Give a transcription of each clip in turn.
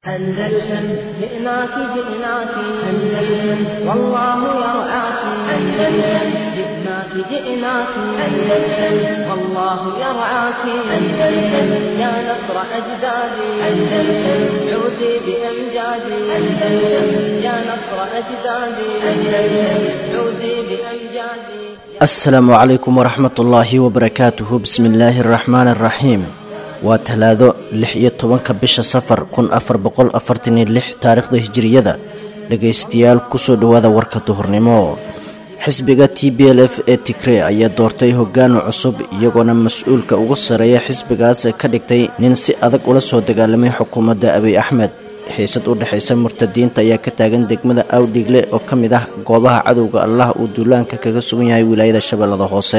أندلسن جئناك جئناك أندلسن والله يرعاك أندلسن جئناك جئناك أندلسن والله يرعاك أندلسن يا نصر أجدادي أندلسن عودي بأمجادي أندلسن يا نصر أجدادي أندلسن عودي بأمجادي asalaamu calaykum waraxmat ullaahi wabarakaatuhu bismi illaahi araxmaani araxiim waa talaado lix iyo tobanka bisha safar kun afar boqol afartan iyo lix taariikhda hijiriyada dhegaystayaal kusoo dhowaada warka duhurnimo xisbiga t b l f ee tigree ayaa doortay hogaano cusub iyagoona mas-uulka ugu sarreeya xisbigaas ka dhigtay nin si adag ula soo dagaalamay xukuumadda abiy axmed xiisad u dhexaysa murtadiinta ayaa ka taagan degmada awdhigle oo ka mid ah goobaha cadowga allah uu duulaanka kaga sugan yahay wilaayada shabeellada hoose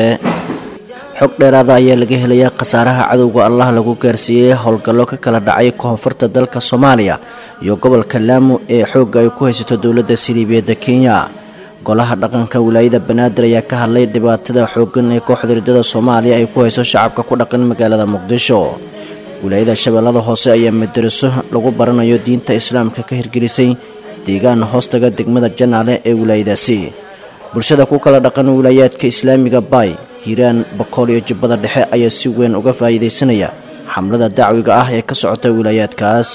xog dheeraada ayaa laga helayaa khasaaraha cadowga allah lagu gaarsiiyey howlgallo ka kala dhacay koonfurta dalka soomaaliya iyo gobolka laamu ee xoogga ay ku haysato dowladda siliibiyadda kenya golaha dhaqanka wilaayada banaadir ayaa ka hadlay dhibaatada xooggan ee kooxda riddada soomaaliya ay ku hayso shacabka ku dhaqan magaalada muqdisho wilaayada shabeellada hoose ayaa madaraso lagu baranayo diinta islaamka ka hirgelisay deegaan hoostaga degmada janaale ee wilaayadaasi bulshada ku kala dhaqan wilaayaadka islaamiga baay hiiraan bakool iyo jubbada dhexe ayaa si weyn uga faa'iidaysanaya xamlada dacwiga ah ee ka socota wilaayaadkaas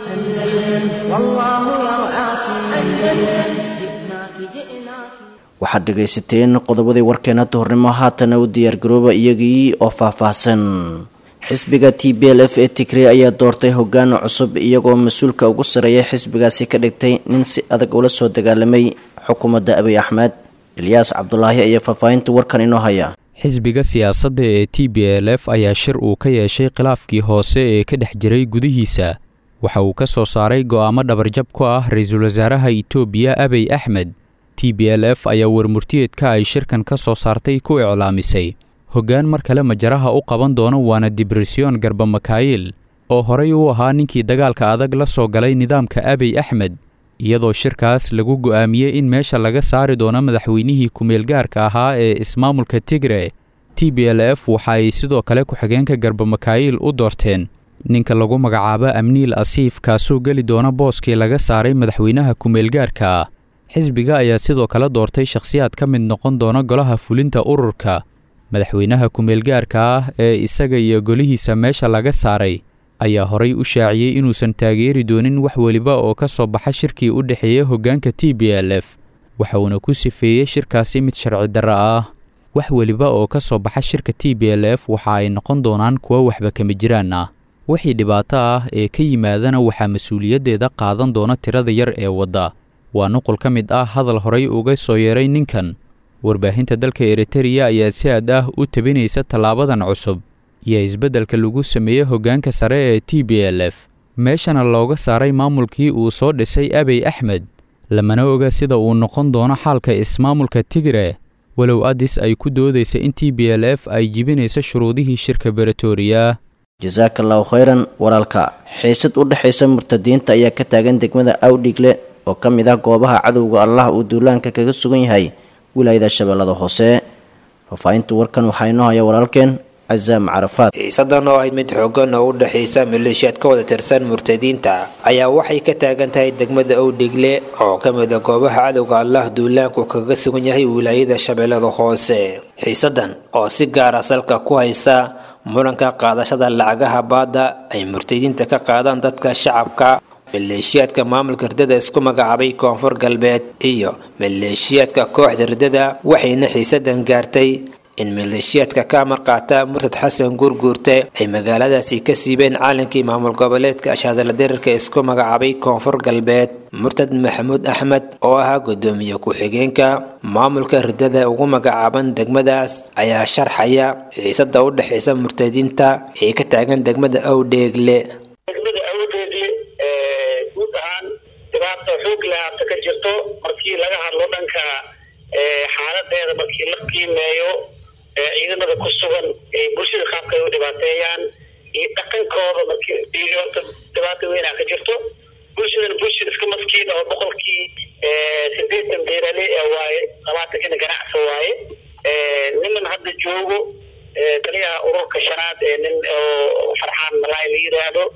أندلسن والله يرعاك أندلسن جئناك جئناك waxaad dhegaysateen qodobadii warkeena duhurnimo haatana u diyaargarooba iyagii oo faahfaahsan xisbiga t b l f ee tigree ayaa doortay hogaano cusub iyagoo mas-uulka ugu sarreeya xisbigaasi ka dhigtay nin si adag ula soo dagaalamay xukuumadda abiy axmed ilyaas cabdulaahi ayaa faahfaahinta warkan inoo haya xisbiga siyaasadda ee t b l f ayaa shir uu ka yeeshay khilaafkii hoose ee ka dhex jiray gudihiisa waxa uu ka soo saaray go'aamo dhabarjab ku ah ra-iisul wasaaraha itoobiya abiy axmed t b l f ayaa warmurtiyeedka ay shirkan ka soo saartay ku iclaamisay hoggaan mar kale majaraha u qaban doono waana dibresyon garba makaayil oo horey u ahaa ninkii dagaalka adag la soo galay nidaamka abiy axmed iyadoo shirkaas lagu go'aamiyey in meesha laga saari doono madaxweynihii ku-meelgaarka ahaa ee ismaamulka tigre t b l f waxa ay sidoo kale ku-xigeenka garba makaayil u doorteen ninka lagu magacaabo amniil asiif kaasoo geli doona booskii laga saaray madaxweynaha ku-meelgaarka ah xisbiga ayaa sidoo kale doortay shakhsiyaad ka mid noqon doona golaha fulinta ururka madaxweynaha ku-meelgaarka ah ee isaga iyo golihiisa meesha laga saaray ayaa horay u shaaciyey inuusan taageeri doonin wax weliba oo ka soo baxa shirkii u dhexeeya hoggaanka t b l f waxauna ku sifeeyey shirkaasi mid sharci darra ah wax weliba oo ka soo baxa shirka t b l f waxa ay noqon doonaan kuwo waxba kama jiraan ah wixii dhibaato ah ee ka yimaadana waxaa mas-uuliyaddeeda qaadan doona tirada yar ee wadda waa nuqul ka mid ah hadal horay uga soo yeeray ninkan warbaahinta dalka eritereya ayaa si aad ah u tabinaysa tallaabadan cusub iyo isbeddelka lagu sameeyey hoggaanka sare ee t b l f meeshana looga saaray maamulkii uu soo dhisay abiy axmed lamana oga sida uu noqon doono xaalka ismaamulka tigre walow addis ay ku doodaysa in t b l f ay jibinayso shuruudihii shirka beretoria jasaaka allahu khayran walaalka xiisad u dhexaysa murtadiinta ayaa ka taagan degmada awdhigle oo ka mid ah goobaha cadowga allah uu duulaanka kaga sugan yahay wilaayada shabeellada hoose faahfaahinta warkan waxaa inoo haya walaalkeen casaam carafaad xiisadan oo ayd mid xoogan oo u dhexaysa maleeshiyaad ka wada tirsan murtadiinta ayaa waxay ka taagan tahay degmada owdhigle oo ka mid a goobaha cadowga allah duulaanku kaga sugan yahay wilaayada shabeellada hoose xiisadan oo si gaara salka ku haysa muranka qaadashada lacagaha baadda ay murtadiinta ka qaadaan dadka shacabka maleeshiyaadka maamulka riddada isku magacaabay koonfur galbeed iyo maleeshiyaadka kooxda riddada waxayna xiisadan gaartay in maleeshiyaadka ka amar qaata murtad xasan guurguurte ay magaaladaasi ka siibeen caalankii maamul goboleedka ashaadala diriirka isku magacaabay koonfur galbeed murtad maxamuud axmed oo ahaa gudoomiye ku-xigeenka maamulka riddada ugu magacaaban degmadaas ayaa sharxaya xiisada u dhexaysa murtadiinta ee ka taagan degmada awdheegle degmada awdeedii guud ahaan dhibaata xoog lahaata ka jirto markii laga hadlo dhanka xaaladeeda markii la qiimeeyo ciidamada ku sugan bulshada qaabka ay u dhibaateeyaan iyo dhaqankooda markii horta dhibaata weynaa ka jirto bulshadan bulshada iska maskiin oo boqolkii sideetan beerale waaye labaatankina ganacsi waaye niman hadda joogo taliyaha ururka shanaad ee nin oo farxaan malaay la yidhaahdo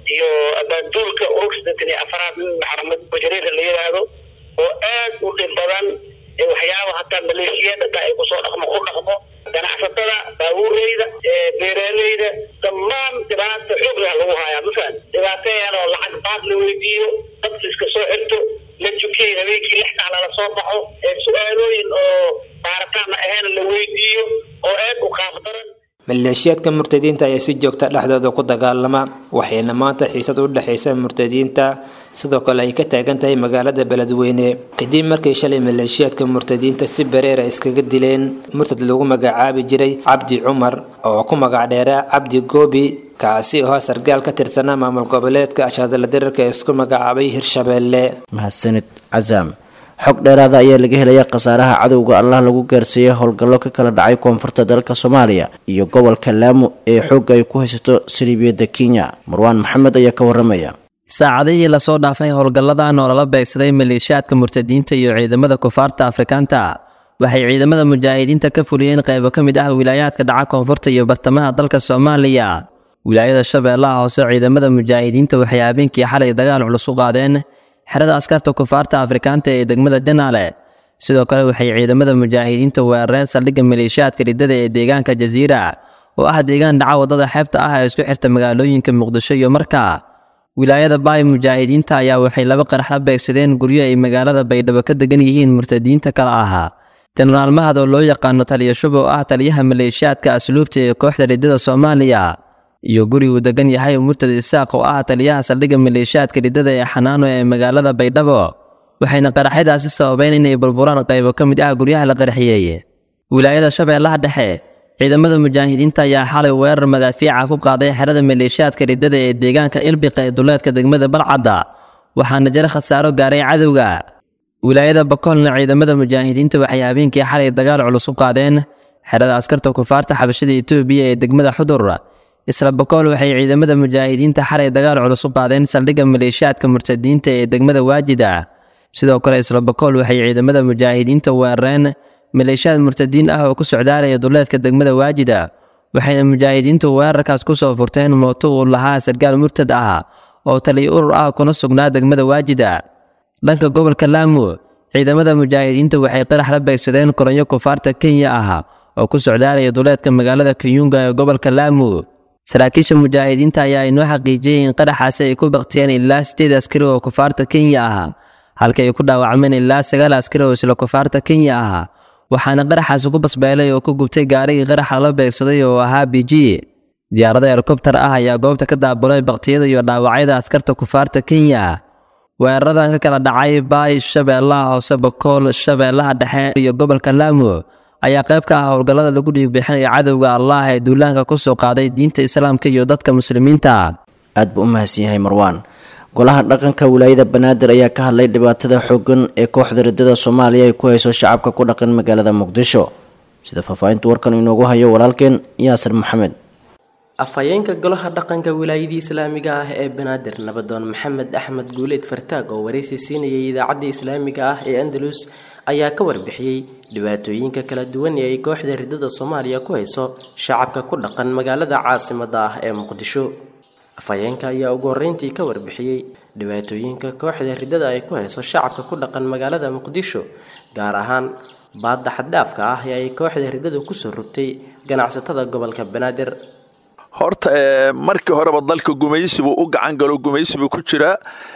iyo abaanduulka urug siddeetan iyo afaraad nin maxamed bujariida la yidhaahdo oo aad u dhib badan ee waxyaaba hataa maleeshiyada hataa ay kusoo dhaqmo ku dhaqmo ganacsatada baabuureyda beeraaleyda dhammaan dhibaata xoog lah lagu hayaa mafaham dhibaateyan oo lacag baad la weydiiyo dadka iska soo xirto la jukey habeenkii lix sac lala soo baxo su-aalooyin oo baaritaana ahayn la weydiiyo oo aad u qaaf daran maleeshiyaadka murtadiinta ayaa si joogta dhexdooda ku dagaalama waxayna maanta xiisad u dhexaysa murtadiinta sidoo kale ay ka taagan tahay magaalada beledweyne kadib markay shalay maleeshiyaadka murtadiinta si bareera iskaga dileen murtad lagu magacaabi jiray cabdi cumar oo ku magac dheeraa cabdi goobi kaasi oo sargaal ka tirsanaa maamul goboleedka ashaadala dirarka ee isku magacaabay hirshabeelle mahadsanid casaam xog dheeraada ayaa laga helaya khasaaraha cadowga allah lagu gaarsiiyey howlgallo ka kala dhacay koonfurta dalka soomaaliya iyo gobolka laamo ee xoogga ay ku haysato saliibiyadda kenya marwaan maxamed ayaa ka waramaya saacadihii lasoo dhaafay howlgalladan oo lala beegsaday maleeshiyaadka murtadiinta iyo ciidamada kufaarta afrikaanta waxay ciidamada mujaahidiinta ka fuliyeen qaybo ka mid ah wilaayaadka dhaca koonfurta iyo bartamaha dalka soomaaliya wilaayada shabeellaha hoose ciidamada mujaahidiinta waxay habeenkii xalay dagaal culus u qaadeen xerada askarta kufaarta afrikaanta ee degmada janaale sidoo kale waxay ciidamada mujaahidiinta weerareen saldhigga maleeshiyaadka riddada ee deegaanka jasiira oo ah deegaan dhaca waddada xeebta ah ee isku xirta magaalooyinka muqdisho iyo marka wilaayada baay mujaahidiinta ayaa waxay laba qarax la beegsadeen guryo ay magaalada baydhabo ka degan yihiin murtadiinta kale ahaa jenaraal mahad oo loo yaqaano taliya shub oo ah taliyaha maleeshiyaadka asluubta ee kooxda riddada soomaaliya iyo guri uu degan yahay murtad isaaq oo ah taliyaha saldhigga maleeshiyaadka riddada ee xanaano ee magaalada baydhabo waxayna qaraxyadaasi sababeen inay burburaan qaybo ka mid ah guryaha la qarxiyey wilaayada shabeellaha dhexe ciidamada mujaahidiinta ayaa xalay weerar madaafiica ku qaaday xerada maleeshiyaadka riddada ee deegaanka ilbiqa ee duleedka degmada balcadda waxaana jira khasaaro gaaray cadowga wilaayada bakoolna ciidamada mujaahidiinta waxay habeenkii xalay dagaal culus u qaadeen xerada askarta kufaarta xabashada etoobiya ee degmada xudur isla bakool waxay ciidamada mujaahidiinta xalay dagaal culus u qaadeen saldhigga maleeshiyaadka murtadiinta ee degmada waajida sidoo kale isla bakool waxay ciidamada mujaahidiinta weerareen maleeshiyaad murtadiin ah oo ku socdaalaya duleedka degmada waajida waxayna mujaahidiintu weerarkaas ku soo furteen mooto uu lahaa sargaal murtad ah oo taliya urur ah kuna sugnaa degmada waajida dhanka gobolka laamu ciidamada mujaahidiinta waxay qarax la beegsadeen koronyo kufaarta kenya ah oo ku socdaalaya duleedka magaalada kayunga ee gobolka laamu saraakiisha mujaahidiinta ayaa inoo xaqiijiyey in qaraxaasi ay ku baktiyeen ilaa sideed askari oo kufaarta kenya ah halka ay ku dhaawacmeen ilaa sagaal askari oo isla kufaarta kenya ah waxaana qaraxaasi ku basbeelay oo ku gubtay gaarigii qaraxa la beegsaday oo ahaa b g diyaarada helikobtar ah ayaa goobta ka daabulay baktiyada iyo dhaawacyada askarta kufaarta kenya weeraradan ka kala dhacay baay shabeellaha hoose bakool shabeellaha dhexe iyo gobolka laamu ayaa qayb ka ah howlgallada lagu dhiigbixinayo cadowga allah ee duulaanka ku soo qaaday diinta islaamka iyo dadka muslimiinta aad buu u mahadsan yahay marwaan golaha dhaqanka wilaayada banaadir ayaa ka hadlay dhibaatada xooggan ee kooxda riddada soomaaliya ay ku hayso shacabka ku dhaqan magaalada muqdisho sida faahfaahinta warkan inoogu hayo walaalkeen yaasir maxamed afhayeenka golaha dhaqanka wilaayadii islaamiga ah ee banaadir nabadoon maxamed axmed guuleed fartaag oo waraysi siinayay idaacadda islaamiga ah ee andalus ayaa ka warbixiyey dhibaatooyinka kala duwan ee ay kooxda riddada soomaaliya ku hayso shacabka ku dhaqan magaalada caasimada ah ee muqdisho afhayeenka ayaa ugu horreyntii ka warbixiyey dhibaatooyinka kooxda riddada ay ku hayso shacabka ku dhaqan magaalada muqdisho gaar ahaan baadda xaddhaafka ah ee ay kooxda riddada kusoo rogtay ganacsatada gobolka banaadir horta markii horeba dalka gumaysibuu u gacan galo gumaysibuu ku jiraa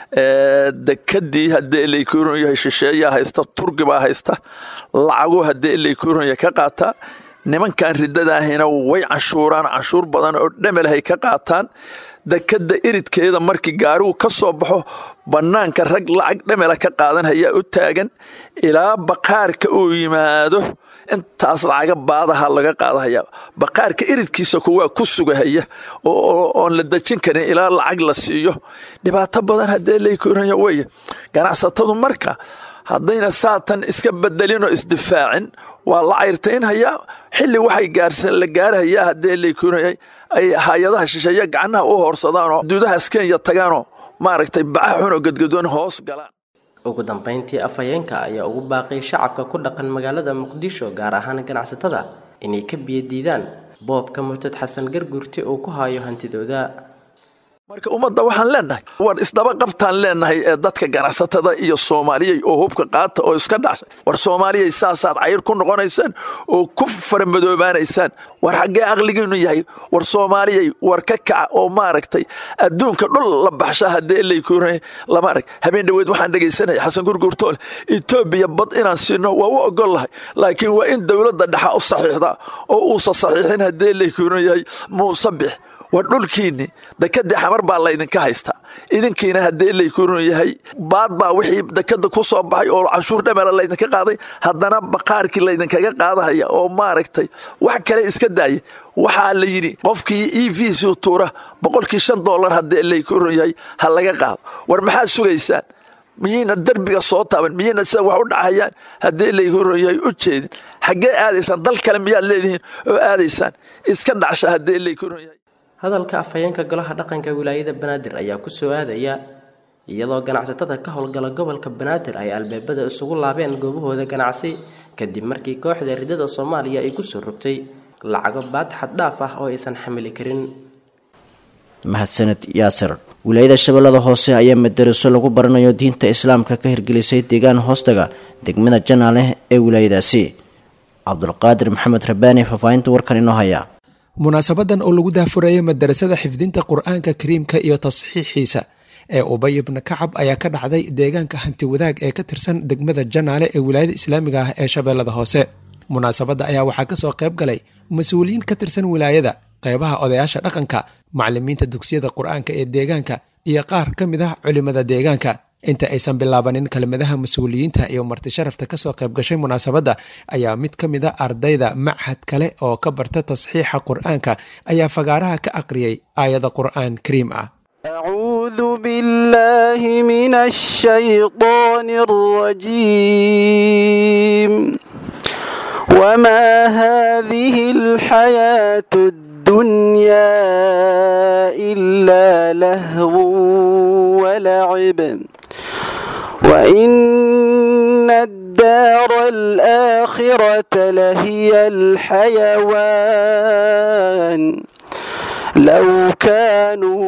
dekadii haddii ilaykuron yahay shisheeyaa haysta turgibaa haysta lacagu haddii ilaykuron yahay ka qaataa nimankan riddadaahina way canshuuraan canshuur badan oo dhamelahay ka qaataan dekada iridkeeda markii gaarigu ka soo baxo bannaanka rag lacag dhamela ka qaadan hayaa u taagan ilaa baqaarka uu yimaado intaas lacaga baadaha laga qaadahaya baqaarka iridkiisa kuwaa ku sugahaya oon la dejin karin ilaa lacag la siiyo dhibaato badan haddee laykuuraya weye ganacsatadu marka haddayna saatan iska bedelinoo isdifaacin waa la cayrtaynhayaa xilli waxay gaarsan la gaarahayaa haddee laykuuraya ay hay-adaha shisheeye gacnaha u hoorsadaanoo duudahaas kenya tagaanoo maaragtay baca xunoo gadgadoon hoos galaan ugu dambeyntii afhayeenka ayaa ugu baaqay shacabka ku dhaqan magaalada muqdisho gaar ahaan ganacsatada inay ka biyadiidaan boobka murtad xasan garguurti uu ku hayo hantidooda marka ummadda waxaan leenahay war isdaba qabtaan leenahay ee dadka ganacsatada iyo soomaaliyey oo hubka qaata oo iska dhashay war soomaaliyay saasaad cayr ku noqonaysaan oo ku faramadoobaanaysaan war xaggee aqligiinu yahay war soomaaliyay war ka kaca oo maaragtay adduunka dhul la baxsha haddee laykuuna lama arag habeen dhoweed waxaan dhegaysanaya xasan gurgurtoole etoobiya bad inaan siino waa u ogol lahay laakiin waa in dowladda dhexa u saxiixda oo uusa saxiixin haddee laykuuna yahay muuse bix war dhulkiinni dekadii xamar baa laydinka haystaa idinkiina haddee laykunu yahay baad baa wixii dekada ku soo baxay oo canshuur dhamela laydinka qaaday haddana baqaarkii laydinkaga qaadahaya oo maaragtay wax kale iska daaya waxaa la yidhi qofkii e v c tuura boqolkii shan dollar haddee laykunu yahay ha laga qaado war maxaad sugaysaan miyayna derbiga soo taaban miyayna sida wax u dhacayaan haddii laykunu yahay u jeedin xaggee aadaysaan dal kale miyaad leedihiin oo aadaysaan iska dhacsha haddee laykunu yahay hadalka afhayeenka golaha dhaqanka wilaayada banaadir ayaa ku soo aadaya iyadoo ganacsatada ka howlgala gobolka banaadir ay albaabada isugu laabeen goobahooda ganacsi kadib markii kooxda ridada soomaaliya ay kusoo rogtay lacago baad xaddhaaf ah oo aysan xamili karin mahadsaned yaasir wilaayada shabeellada hoose ayaa madaraso lagu baranayo diinta islaamka ka hirgelisay deegaan hoostaga degmada janaaleh ee wilaayadaasi cabdulqaadir maxamed rabaani faahfaahinta warkan inoo haya munaasabadan oo lagu daafurayay madarasada xifdinta qur-aanka kariimka iyo tasxiixiisa ee ubay ibna kacab ayaa ka dhacday deegaanka hanti wadaag ee ka tirsan degmada janaale ee wilaayada islaamiga ah ee shabeellada hoose munaasabadda ayaa waxaa kasoo qayb galay mas-uuliyiin ka tirsan wilaayada qeybaha odayaasha dhaqanka macalimiinta dugsiyada qur-aanka ee deegaanka iyo qaar ka mid ah culimada deegaanka inta aysan bilaabanin kelmadaha mas-uuliyiinta iyo marti sharafta kasoo qayb gashay munaasabadda ayaa mid ka mid a ardayda machad kale oo ka barta tasxiixa qur-aanka ayaa fagaaraha ka aqriyay aayada qur-aan kariim ah أعوذ بالله من الشيطان الرجيم وما هذه الحياة الدنيا إلا لهو ولعب وإن الدار الآخرة لهي الحيوان لو كانوا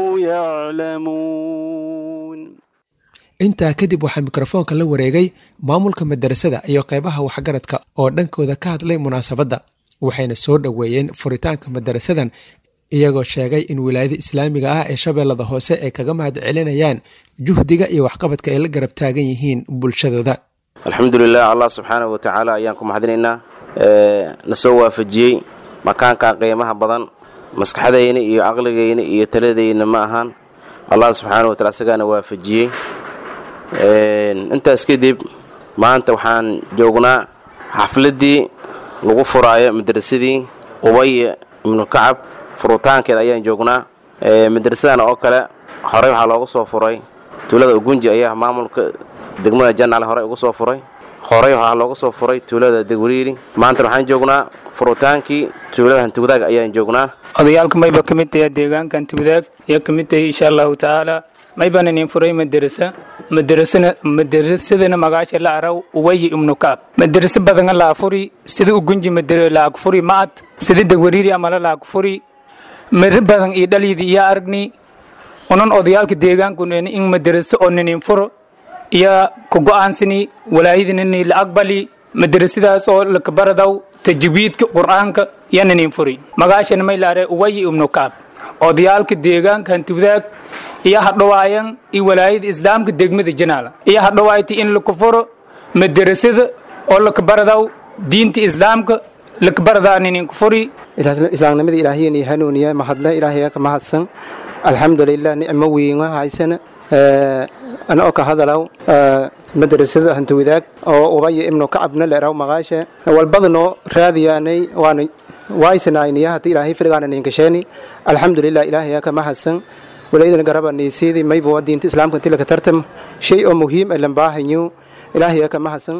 يعلمون intaa kadib waxaa mikrofoonka la wareegay maamulka madarasada iyo qeybaha waxgaradka oo dhankooda ka hadlay munaasabadda waxayna soo dhoweeyeen furitaanka madarasadan iyagoo sheegay in wilaayada islaamiga ah ee shabeellada hoose ay kaga mahad celinayaan juhdiga iyo waxqabadka ay la garab taagan yihiin bulshadooda alxamdulilah allah subxaanahu watacaala ayaan ku mahadinaynaa na soo waafajiyey makaanka qiimaha badan maskaxdayna iyo caqligayna iyo taladayna ma ahaan allah subxaana watacala isagaana waafajiyey intaas kadib maanta waxaan joognaa xafladdii lagu furaayo madrasadii ubay ibnu kacab furitaankeeda ayaan joognaa madrasadan oo kale horey waxaa looga soo furay tuulada ugunji ayaa maamulka degmada janaale horey uga soo furay horey waxaa looga soo furay tuulada degwariiri maanta waxaan joognaa furutaankii tuulada hantiwadaag ayaan joognaa odayaalka mayba ka mid tahay deegaanka hantiwadaag ayaa ka mid tahay insha allahu tacaala maybaan inin furay madarasa madarasana madarasadana magaasha la araw uwayi ibnu kaab madarasa badana laa furi sida ugunji laag furi ma'ad sida degwariiri amala laag furi mari badan iyo dhaliidi iyo aragni unan odayaalka deegaankuneni in madaraso oo ninin furo iyo ku go'aansani walaayadinani la aqbali madarasadaas oo lakabaradaw tajwiidka qur'aanka iyo ninin furi magaashana may laare uwayi ibnu kaab odayaalka deegaanka hantiwadaag iyo hadhawaayan iyo walaayada islaamka degmada janaala iyo hadhawaayta in laku furo madarasada oo lakabaradaw diinta islaamka lakabaradaa ninin ku furi islaamnimada ilaahiyani hanuuniya mahadle ilaahaya ka mahadsan alxamdulilah nicmo weyna haysana ana oo ka hadalaw madrasada hantiwadaag oo ubaya ibnu kacabna leeraw maqaashe walbadanoo raadiyaanay waana waaysanaayniya hata ilaahay firgaana ninkasheeni alxamdulilah ilaahaya ka mahadsan walaydana garaba niisiidi maybo diinta islaamka inti laka tartam shay oo muhiim ay lambaahanyo ilaahaya ka mahadsan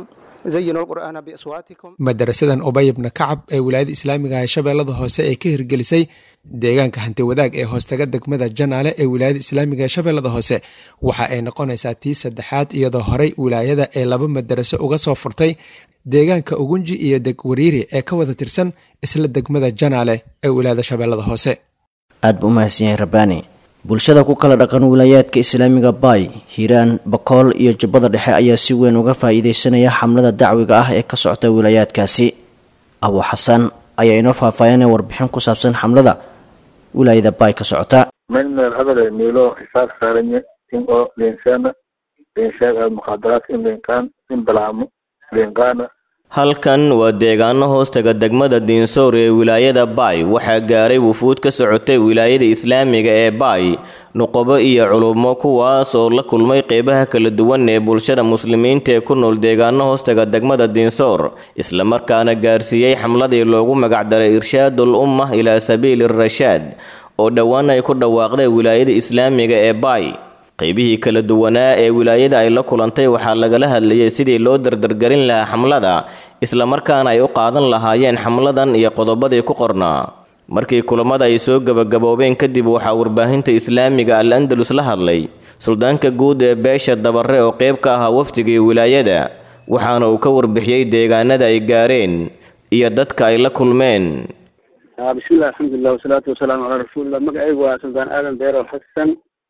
madarasadan ubay ibna kacab ee wilaayada islaamiga ee shabeellada hoose ee ka hirgelisay deegaanka hanti wadaag ee hoostaga degmada janaale ee wilaayada islaamiga ee shabeellada hoose waxa ay noqonaysaa tii saddexaad iyadoo horey wilaayada ee laba madaraso uga soo furtay deegaanka ugunji iyo degwariiri ee ka wada tirsan isla degmada janaale ee wilaayada shabeellada hoose aad buu umahadsan yahay rabbaani bulshada ku kala dhaqan wilaayaadka islaamiga baay hiiraan bakool iyo jubbada dhexe ayaa si weyn uga faa-iideysanaya xamlada dacwiga ah ee ka socota wilaayaadkaasi abu xasan ayaa inoo faahfaahinaya warbixin ku saabsan xamlada wilaayada baay ka socota من الهبل ميلو حساب سارني إن أو لإنسان لإنشاء المخدرات إن لإنكان إن بلعم لإنكان halkan waa deegaano hoostaga degmada diinsoor ee wilaayada baay waxaa gaaray wufuud ka socotay wilaayada islaamiga ee baay nuqobo iyo culummo kuwaas oo la kulmay qeybaha kala duwan ee bulshada muslimiinta ee ku nool deegaano hoostaga degmada diinsoor islamarkaana gaarsiiyey xamladii loogu magacdaray irshaadul umma ilaa sabiili rashaad oo dhowaan ay ku dhawaaqday wilaayada islaamiga ee baay qeybihii kala duwanaa ee wilaayada ay la kulantay waxaa lagala hadlayay sidii loo dardargelin lahaa xamlada islamarkaana ay u qaadan lahaayeen xamladan iyo qodobadii ku qornaa markii kulamada ay soo gebagaboobeen kadib waxaa warbaahinta islaamiga al andalus la hadlay suldaanka guud ee beesha dabare oo qeyb ka ahaa wafdigii wilaayada waxaana uu ka warbixiyey deegaanada ay gaareen iyo dadka ay la kulmeen bismillahi alxamdulilah wasalaatu wasalaamu calaa rasuulillah magacaygu waa suldaan aadan beero xasan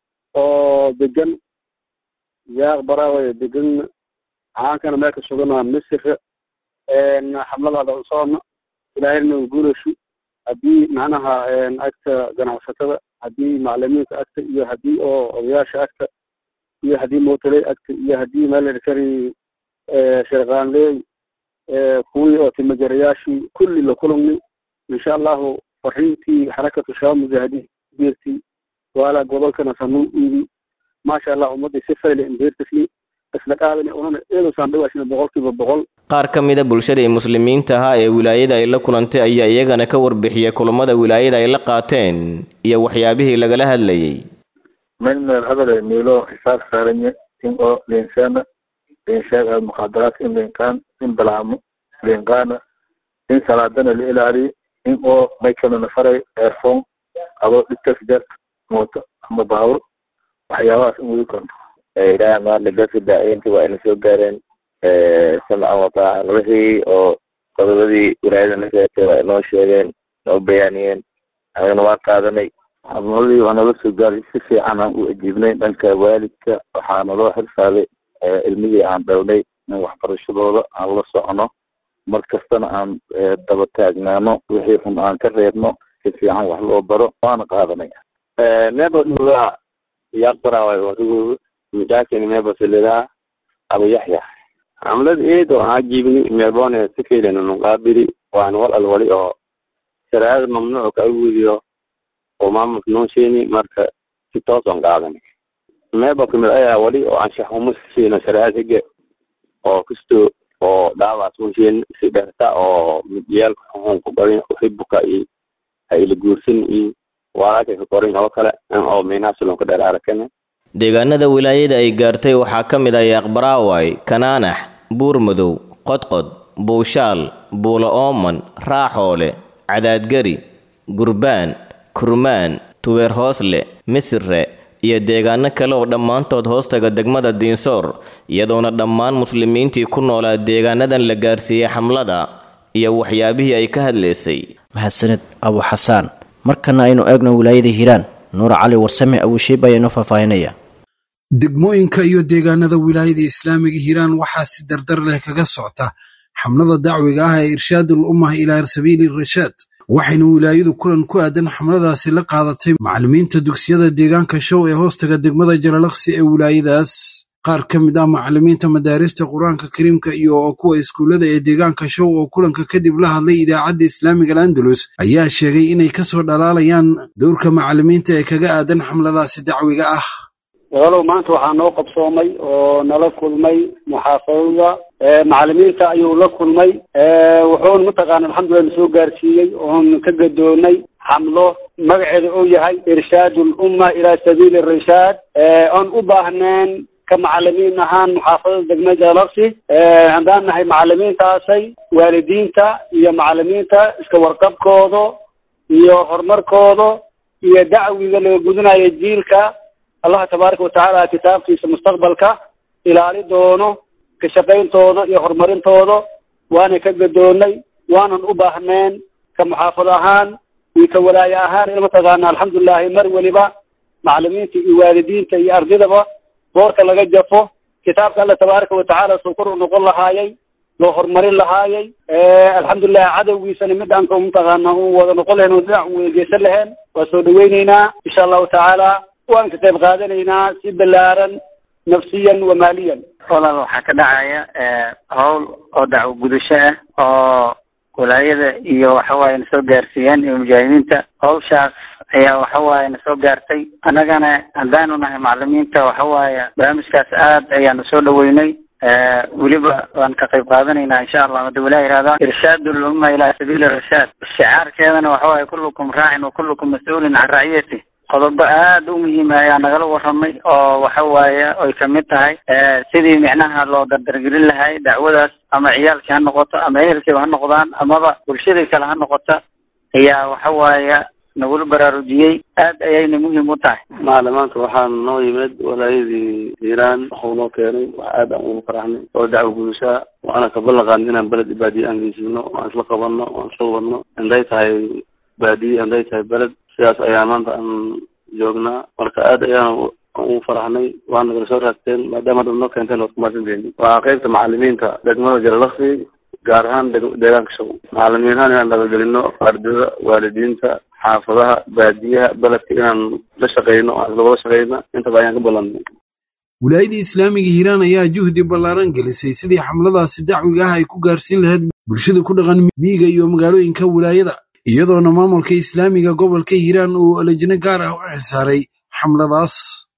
oo degan yaaq baraaway degan caankana meel ka sugana misir xamladaada usoona ilaahayna u guulashu haddii macnaha agta ganacsatada haddii macalimiinta agta iyo haddii oo odayaasha agta iyo haddii mootoley agta iyo haddii meelkari sharqaanleey kuwii oo timajarayaashii kulli la kulmi insha allahu fariintii xarakatu shabaab mujaahidiin beertii waala gobolkana sanuun iibi maasha allah ummadii si fayle imbeertasli isla qaadani unana eedosaan dhawaashina boqolkiiba boqol qaar ka mida bulshadii muslimiinta ahaa ee wilaayada ay la kulantay ayaa iyagana ka warbixiyay kulamada wilaayada ay la qaateen iyo waxyaabihii lagala hadlayay من الهبل ميلو حساب سارني إن أو لإنسان لإنشاء المخدرات إن لإنكان إن بلعم لإنكان إن سلادنا لإلالي إن أو ما يكون نفري إيرفون أو للتسجيل موت أما باور waxyaabahaas in weli konto ilaahay maadle dadka daaciinta waa ina soo gaareen samcan wataacan wixii oo qodobadii wilaayada na sheegtay waa inoo sheegeen noo bayaaniyeen anagana waan qaadanay xabnadii waa nala soo gaaray si fiican aan u ajiibnay dhanka waalidka waxaa naloo xilsaaday ilmihii aan dhownay in waxbarashadooda aan la socono mar kastana aan daba taagnaano wixii xun aan ka reebno si fiican wax loo baro waana qaadanay nebo dhugaa yaqbaraaway wasugu midaakini mebo silidaa abu yaxya xamlad eed oo aan jiibni meelboone si fiilan nuqaabili waan wal alwali oo shariicada mamnuuc ka awudiyo oo maamulka noo sheeni marka si toos oon qaadanay meebo kamid ayaa wali oo anshax uma siino shariicada hige oo kasto oo dhaawac uma sheeni si dherta oo midiyaalka xuxun ku qarin uxibuka iyo ha ila guursan iyo walaakay ka qorin oo kale oo meenaasilon ka dheer arakane deegaanada wilaayada ay gaartay waxaa ka mid ah yaaqbaraaway kanaanax buurmadow qodqod buushaal buulo ooman raaxoole cadaadgari gurbaan kurmaan tuweer hoosle misire iyo deegaano kale oo dhammaantood hoostaga degmada diinsoor iyadoona dhammaan muslimiintii ku noolaa deegaanadan la gaarsiiyey xamlada iyo waxyaabihii ay ka hadlaysay mahadsanid abu xasaan markana aynu eegno wilaayada hiiraan nuur cali warsame abushiib ayaa inoo faahfaahinaya degmooyinka iyo deegaanada wilaayada islaamiga hiiraan waxaa si dardar leh kaga socta xamlada dacwiga ah ee irshaadul ummah ilaa sabiili rashaad waxayna wilaayadu kulan ku aadan xamladaasi la qaadatay macallimiinta dugsiyada deegaanka show ee hoostaga degmada jalalaqsi ee wilaayadaas qaar ka mid ah macallimiinta madaarista qur-aanka kariimka iyo kuwa iskuullada ee deegaanka show oo kulanka kadib la hadlay idaacadda islaamiga alandalus ayaa sheegay inay kasoo dhalaalayaan dowrka macallimiinta ee kaga aadan xamladaasi dacwiga ah walow maanta waxaa noo qabsoomay oo nala kulmay muxaafadada macallimiinta ayuu la kulmay wuxuuna mataqaana alxamdulilah nasoo gaarsiiyey oon ka gadoonay xamlo magaceeda uu yahay irshaad lumma ilaa sabiili rashaad oon u baahneen ka macalimiin ahaan muxaafadada degmada jalaqsi haddaan nahay macalimiintaasay waalidiinta iyo macalimiinta iska warqabkooda iyo horumarkooda iyo dacwiga laga gudanayo jiilka allaha tabaaraka watacaala kitaabkiisa mustaqbalka ilaali doono ka shaqayntooda iyo horumarintooda waana ka gadoonay waanan u baahneen ka muxaafad ahaan iyo ka walaaye ahaan in mataqaana alxamdulilahi mar weliba macalimiinta iyo waalidiinta iyo ardidaba boorka laga jafo kitaabka alla tabaaraka watacaala suu kor u noqon lahaayay loo horumarin lahaayay alxamdulilah cadowgiisana midaan ka mataqaana u wada noqon lahayn oo dhinac u weegeysan lahayn waa soo dhaweyneynaa insha allahu tacaala waan ka qayb qaadanaynaa si balaaran nafsiyan wa maaliyan walaal waxaa ka dhacaya howl oo dacwo gudasho ah oo walaayada iyo waxawaaye na soo gaarsiiyeen iyo mujaahidiinta hawshaas ayaa waxawaaye na soo gaartay annagana haddaanu nahay macalimiinta waxawaaye barnaamijkaas aad ayaanu soo dhaweynay weliba waan ka qayb qaadanaynaa insha allah hada walaa yihahda irshaad ulumma ilaa sabiili rashaad shicaarkeedana waxawaaye kullukum raacin wa kullukum mas-uulin can raciyati qodobo aada u muhiima ayaa nagala waramay oo waxa waaye ay kamid tahay sidii micnaha loo dardargelin lahay dacwadaas ama ciyaalkii ha noqoto ama ehelkiiba ha noqdaan amaba bulshadii kale ha noqota ayaa waxa waaye nagula baraarujiyey aad ayayna muhiim u tahay macalimaanta waxaa noo yimid walaayadii hiiraan waxuu noo keenay wax aad aan ugu faraxnay oo dacwo gudashaa waana ka ballan qaadnay inaan beled baadiye aan geysino aan isla qabanno aan isla wadno hadday tahay baadiye hadday tahay beled sidaas ayaa maanta aan joognaa marka aad ayaan ugu faraxnay waana nagala soo raagteen maadaama dad noo keenteen waad kumaadsanteeni waa qeybta macalimiinta degmada jalalaqsi gaar ahaan deegaanka show macalimiin ahaan inaan nabadgelino ardada waalidiinta xaafadaha baadiyaha beledka inaan la shaqeyno aan isla wada shaqeyna intaba ayaan ka ballanay wilaayadii islaamiga hiiraan ayaa juhdi ballaaran gelisay sidii xamladaasi dacwiga ah ay ku gaarsiin lahayd bulshada ku dhaqan miyiga iyo magaalooyinka wilaayada iyadoona maamulka islaamiga gobolka hiiraan uu lajino gaar ah u xilsaaray xamladaas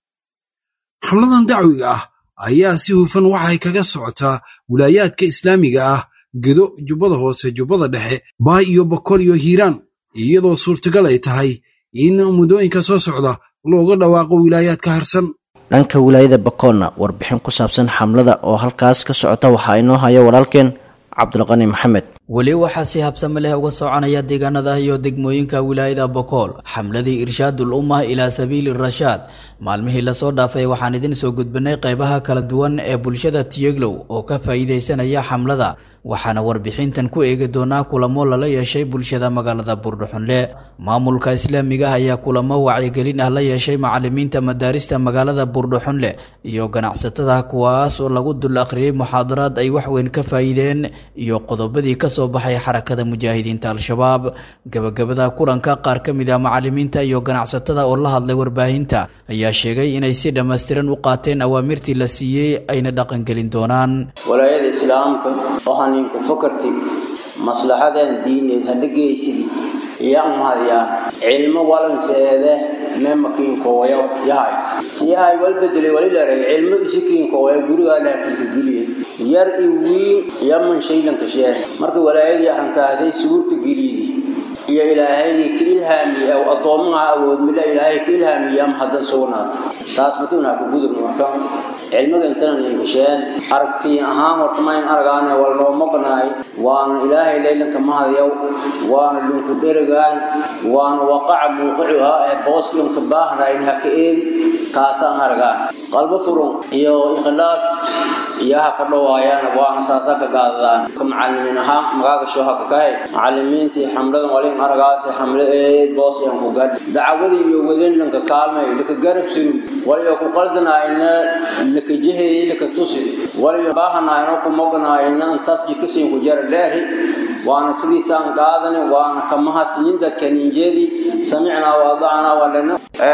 xamladan dacwiga ah ayaa si hufan waxay kaga socotaa wilaayaadka islaamiga ah gedo jubbada hoose jubbada dhexe baay iyo bokol iyo hiiraan iyadoo suurtagal ay tahay in muddooyinka soo socda looga dhawaaqo wilaayaadka harsan dhanka wilaayada bakoolna warbixin ku saabsan xamlada oo halkaas ka socota waxaa inoo haya walaalkeen cabdulqani maxamed weli waxaa si habsame leh uga soconaya deegaanada iyo degmooyinka wilaayada bokool xamladii irshaadul ummah ilaa sabiili rashaad maalmihii lasoo dhaafay waxaan idin soo gudbinay qaybaha kala duwan ee bulshada tiyeglow oo ka faa'iidaysanaya xamlada waxaana warbixintan ku eegi doonaa kulamo lala yeeshay bulshada magaalada buurdhuxunle maamulka islaamiga ah ayaa kulamo wacyigelin ah la yeeshay macalimiinta madaarista magaalada buurdhuxunle iyo ganacsatada kuwaas oo lagu dul akhriyey muxaadaraad ay waxweyn ka faa'iideen iyo qodobadii ka soo baxay xarakada mujaahidiinta al-shabaab gabagabada kulanka qaar ka mid ah macalimiinta iyo ganacsatada oo la hadlay warbaahinta ayaa sheegay inay si dhammaystiran u qaateen awaamirtii la siiyey ayna dhaqangelin doonaan walaayada islaamka waxaan idinku fakarti maslaxadan diineed hadha geysidi iyaan mahadyaa cilmo walanseede memakiinkooya yahayt siyahay wal bedelay walilaray cilmo isikiinkooya gurigaa laakiinka geliye yar i wiin yaman shaylanka sheer marka walaayadii arrintaasay suurta geliydi iyo ilaahaydii ka ilhaamiye addoomaha awood mila ilaahay ka ilhaamiye ama haddan sugnaata taas maduunaa ku gudubna marka cilmiga intanan ingasheen aragtiin ahaan horta mayn aragaane wal noo maqnaay waana ilaahay laylanka mahadyaw waana dhinku dherigaan waana waqaca muuqicuhaa ee booska unka baahnayn ha ka eedi kaasaan aragaan qalbo furun iyo ikhlaas iyo ha ka dhawaayaan waana saasa ka gaadadaan ka macalimiin ahaan magaaga shooha ka kahay macalimiintii xamladan walin aragaase xamle eed boos yan ku gadhi dacwadii iyo wadanlanka kaalmay laka garab suru waliyo ku qaldanaayna laka jeheyey laka tusi waliyo baahanaayna ku moganaayna intaas jidkasiin ku jara leehi waana sidiisaan qaadani waana kamahasiin dadka ninjeedii samicnaa waadacnaa walana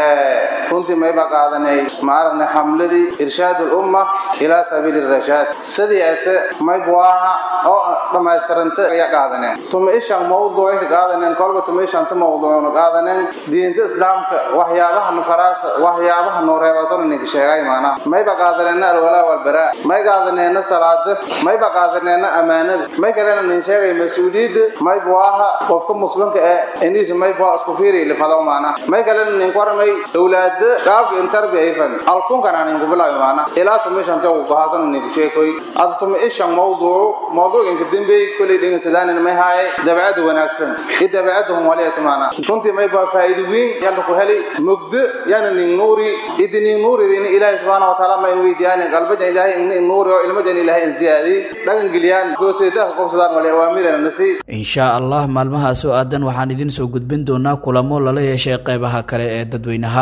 runtii mayba qaadanay maaragna xamladii irshaad ulumma ilaa sabiili rashaad sidii ate maybuaha oo dhammaystiranta ayaa qaadaneen tuma ishan mawduucay ka qaadaneen kolba tuma ishanta mawduucna qaadaneen diinta islaamka waxyaabaha nufaraasa waxyaabaha nuureebasona ninka sheegay maanaha mayba qaadaneena alwalaa walbaraa may qaadaneena salaada mayba qaadaneena ammaanada may kalena nin sheegay mas-uuliyadda maybuaha qofka muslimka ee iniisa maybua isku fiiri lifado maanaha may kalena ninku waramay awlaada qaabka intarbi ayfan alkunkana ninku bilaayo maanaha ilaa tuma ishanta ugu gohaasana ninku sheekoy ada tuma ishan mawduucu mawduuc inka dembey kolay dhengan sadaanin may haaye dabeecada wanaagsan iyo dabeecada humwaliyata maanaha runtii maybaa faa'iido weyn yalla ku helay mugdo yana nin nuuri idi nin nuuridina ilaahay subxaana watacaala ma weydiiyaan qalbajan ilaahay nin nuuri oo ilmajan ilaahay in ziyaadiyey dhagan geliyaan gooseedaha qobsadaan wali awaamirana nasi insha allah maalmahaas oo aadan waxaan idin soo gudbin doonaa kulamo lala yeeshay qaybaha kale ee dadweynaha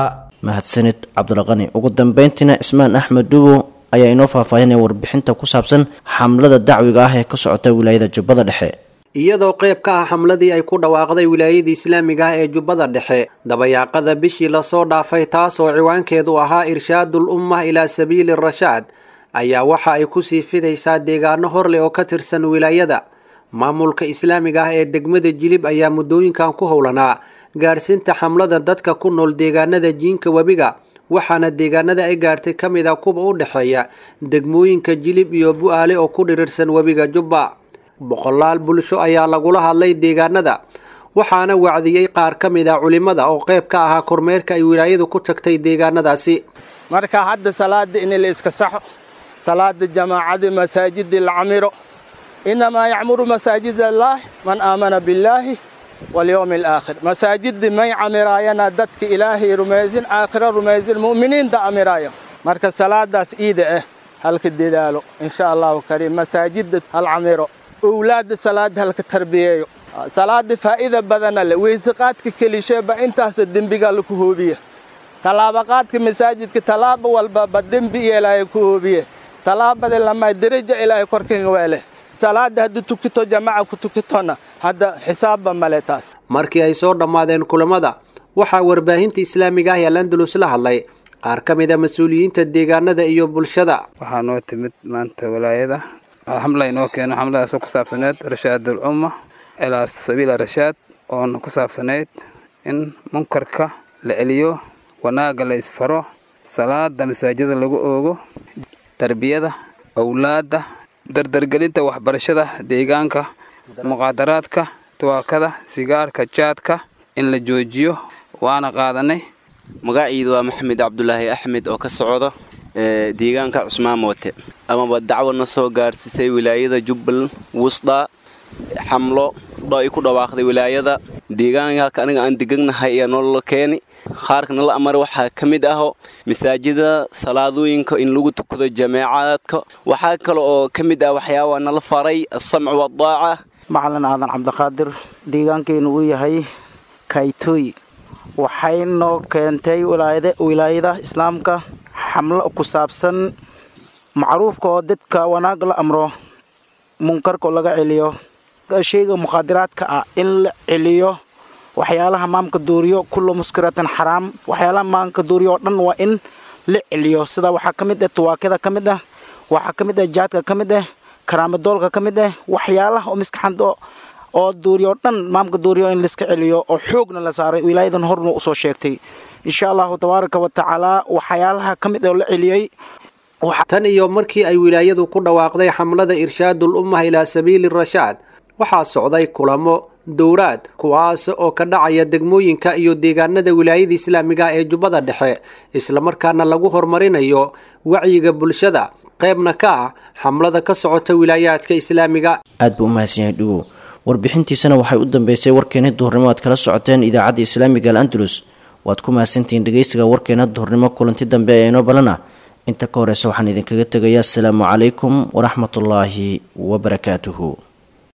mahadsanid cabdulaqani ugu dambeyntiina cismaan axmed dhuwo ayaa inoo faahfaahinaya warbixinta ku saabsan xamlada dacwiga ah ee ka socota wilaayada jubbada dhexe iyadoo qayb ka ah xamladii ay ku dhawaaqday wilaayada islaamiga ah ee jubbada dhexe dabayaaqada bishii lasoo dhaafay taasoo ciwaankeedu ahaa irshaadul ummah ilaa sabiili rashaad ayaa waxa ay kusii fidaysaa deegaano horleh oo ka tirsan wilaayada maamulka islaamiga ah ee degmada jilib ayaa muddooyinkan ku howlanaa gaarsiinta xamlada dadka ku nool deegaanada jiinka webiga waxaana deegaanada ay gaartay ka mid a kuwa u dhexeeya degmooyinka jilib iyo bu-aale oo ku dhirirsan webiga jubba boqolaal bulsho ayaa lagula hadlay deegaanada waxaana wacdiyey qaar ka mid a culimada oo qayb ka ahaa kormeerka ay wilaayadu ku tagtay deegaanadaasi marka hadda salaada in la iska saxo salaada jamaacada masaajida la camiro inamaa yacmuru masaajid allaah man aamana billaahi walyowmi alaakhir masaajidii may camiraayana dadka ilaahay rumaysin aakhiro rumaysin mu'miniinta camiraayo marka salaadaas iida ah halka dadaalo insha allahu kariim masaajida hal camiro owlaadda salaada halka tarbiyeeyo salaada faa'iida badana leh weyseqaadka kelisheeba intaasa dembigaa laku hoobiya tallaabaqaadka masaajidka tallaaba walbaba dembi iyo ilaahay ku hoobiye tallaabada lamaa deraja ilaahay korkaga weeleh salaada haddii tukito jamaca ku tukitona hadda xisaabba male taas markii ay soo dhammaadeen kulamada waxaa warbaahinta islaamiga ah ee landalus la hadlay qaar ka mid a mas-uuliyiinta deegaanada iyo bulshada waxaa noo timid maanta walaayada xamla inoo keeno xamladaasoo ku saabsaneyd rashaadul umma ilaa sabiila rashaad oona ku saabsanayd in munkarka la celiyo wanaagga la isfaro salaada masaajida lagu oogo tarbiyada owlaadda dardargelinta waxbarashada deegaanka muqaadaraadka tuwaakada sigaarka jaadka in la joojiyo waana qaadanay magaciidu waa maxamed cabdulaahi axmed oo ka socda deegaanka cusmaan moote amaba dacwadna soo gaarsiisay wilaayada jubbal wusda xamlo ay ku dhawaaqday wilaayada deegaanka halka aniga aan deganahay ayaa nolola keeni qaarkana la amara waxaa ka mid aho masaajida salaadooyinka in lagu tukado jameecaadka waxaa kale oo ka mid ah waxyaabaa nala faray asamcu wadaaca macalin aadan cabdiqaadir deegaankeenu uu yahay kaytooy waxay noo keentay wilaayada islaamka xamlo ku saabsan macruufka oo dadka wanaag la amro munkarka oo laga celiyo sheyga mukhaadiraadka ah in la celiyo waxyaalaha maamka duuriyo kullu muskiratan xaraam waxyaalaha maamka duuriyo oo dhan waa in la celiyo sida waxaa ka mid ah tuwaakada ka mid ah waxaa ka mid ah jaadka ka mid ah karaamadoolka ka mid ah waxyaalaha oo miskaxanta oo duuriyo o dhan maamka duuriyo in laiska celiyo oo xoogna la saaray wilaayadan horna usoo sheegtay insha allahu tabaaraka wa tacaala waxyaalaha ka mid oo la celiyey tan iyo markii ay wilaayadu ku dhawaaqday xamlada irshaadul ummah ilaa sabiili rashaad waxaa socday kulamo dowraad kuwaas oo ka dhacaya degmooyinka iyo deegaanada wilaayada islaamiga ee jubbada dhexe islamarkaana lagu horumarinayo wacyiga bulshada qaybna ka ah xamlada ka socota wilaayaadka islaamiga aad buu u mahadsan yahay dhugow warbixintiisana waxay u dambeysay warkeena duhurnimo aad kala socoteen idaacadda islaamiga al andalus waad ku mahadsantihiin dhegeysiga warkeena duhurnimo kulanti dambe ee inoo balana inta ka horeysa waxaan idinkaga tegayaa asalaamu calaykum waraxmatullaahi wabarakaatuhu